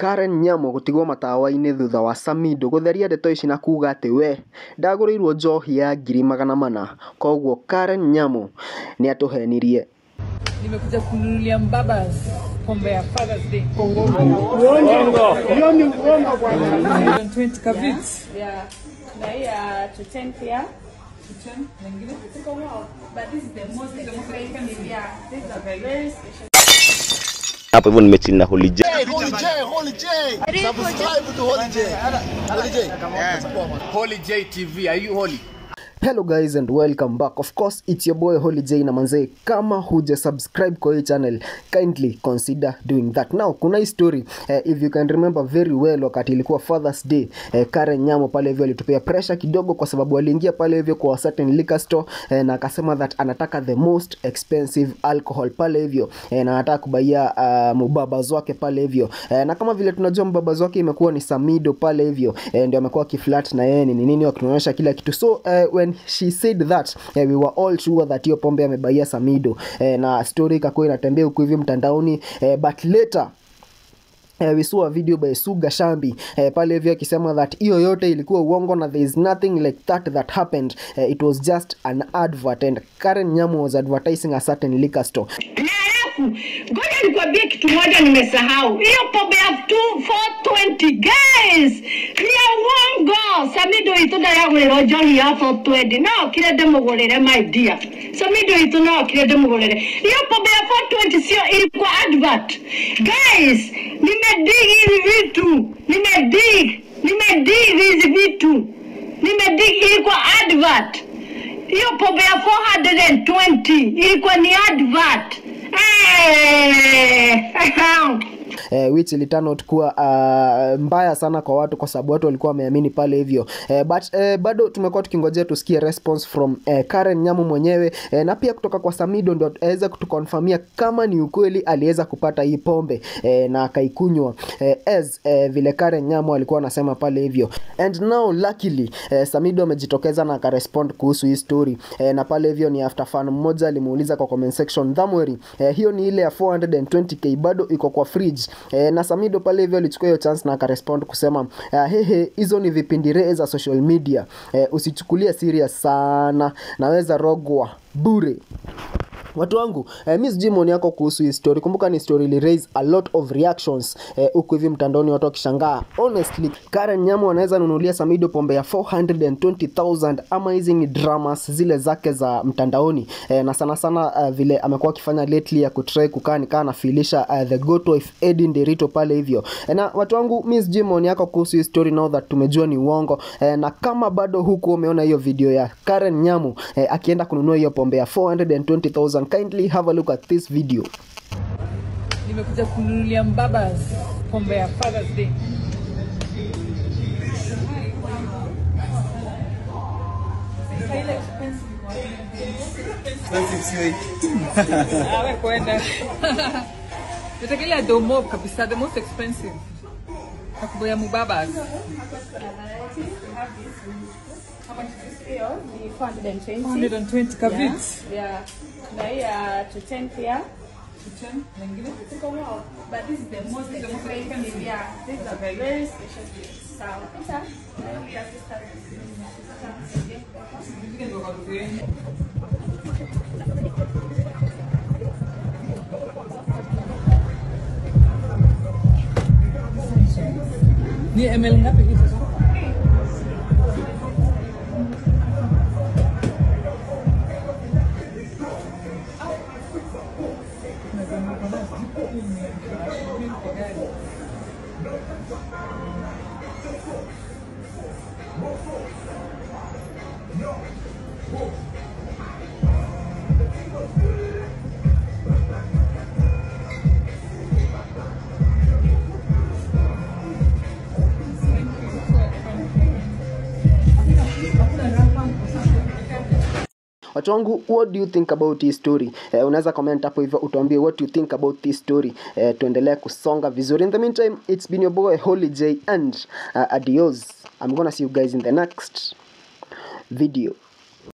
Karen Nyamo gũtigwo matawa-inĩ thutha wa Samido gũtheria ndeto ici na kuga atĩ we ndagũrĩirwo njohi ya ngiri magana mana koguo Karen Nyamo nĩ atũhenirie nimekuja kununulia mbabas pombe ya Father's Day. Hiyo ni uongo bwana. 20 kavits. Yeah. Na hii ya to 10 pia. Na ingine? But this is the most expensive. Yeah. This is a very special. hapo hivyo nimechini na Holy J. Holy J, Holy J. Subscribe to Holy J. Holy J. Holy J TV, are you holy? Hello guys and welcome back. Of course, it's your boy Holy J na manzee, kama huja subscribe kwa hii channel, kindly consider doing that. Now, kuna hii story eh, if you can remember very well, wakati ilikuwa Father's Day eh, Karen Nyamo pale hivyo alitupia pressure kidogo, kwa sababu aliingia pale hivyo kwa certain liquor store eh, na akasema that anataka the most expensive alcohol pale hivyo eh, na anataka kubaia uh, mubabaz wake pale hivyo eh, na kama vile tunajua mbabaz wake imekuwa ni Samido pale hivyo eh, ndio amekuwa kiflat na yeye ni nini, wakituonyesha kila kitu so eh, when she said that eh, we were all sure that hiyo pombe amebaia Samido eh, na story ikakuwa inatembea huku hivi mtandaoni eh, but later Uh, we saw a video by Suga Shambi uh, pale hivyo akisema that hiyo yote ilikuwa uongo na there is nothing like that that happened uh, it was just an advert and Karen Nyamu was advertising a certain liquor store na alafu ngoja nikwambie kitu moja nimesahau hiyo pombe ya 420 guys ni ya uongo samido itu ndayagwirwo njohi ya 420 no kire ndimugurire my dear samido itu no kire ndimugurire hiyo pombe ya 420 sio ilikuwa advert guys nimedig hivi vitu nimedig nimedig hizi vitu nimedig ilikuwa advert hiyo pombe ya 420 ilikuwa ni advert Eh, eh, which ili turn out kuwa uh, mbaya sana kwa watu kwa sababu watu walikuwa wameamini pale hivyo eh, but eh, bado tumekuwa tukingojea tusikie response from eh, Karen Nyamu mwenyewe eh, na pia kutoka kwa Samido ndio aweza kutukonfirmia kama ni ukweli aliweza kupata hii pombe eh, na akaikunywa eh, as eh, vile Karen Nyamu alikuwa anasema pale hivyo and now luckily eh, Samido amejitokeza na akarespond kuhusu hii story eh, na pale hivyo ni after fan mmoja alimuuliza kwa comment section Dhamweri eh, hiyo ni ile ya 420k bado iko kwa fridge eh, na Samido pale hivyo alichukua hiyo chance na akarespond kusema uh, hehe hizo ni vipindi ree za social media eh, usichukulie serious sana naweza rogwa bure watu wangu eh, mi sijui maoni yako kuhusu hii story kumbuka ni story ili raise a lot of reactions huku eh, hivi mtandaoni watu wakishangaa honestly Karen Nyamu anaweza nunulia Samido pombe ya 420,000 ama hizi ni dramas zile zake za mtandaoni eh, na sana sana uh, vile amekuwa akifanya lately ya kutry kukaa nikaa anafilisha uh, the goat wife Eddie Nderito pale hivyo eh, na watu wangu mi sijui maoni yako kuhusu hii story now that tumejua ni uongo eh, na kama bado huku umeona hiyo video ya Karen Nyamu eh, akienda kununua hiyo pombe ya 420,000 kindly have a look at this video Nimekuja kununulia mbabas pombe ya Father's Day. Ah, we kwenda. Nataka ile ya domo kabisa, the most expensive. Kakubo ya mubabas. Hiyo ni 420. 120 kavits. Yeah. Na hii ya to 10 pia. Na ingine? But this is the most expensive. Yeah. This is a very special gift. Sawa. Sasa, na hii ya sister. Ingine ndio kwa kutueni. Ni ml ngapi hizo? watu wangu what do you think about hii story eh, unaweza comment hapo hivyo utuambie what you think about this story eh, tuendelee kusonga vizuri in the meantime it's been your boy holy j and uh, adios i'm gonna see you guys in the next video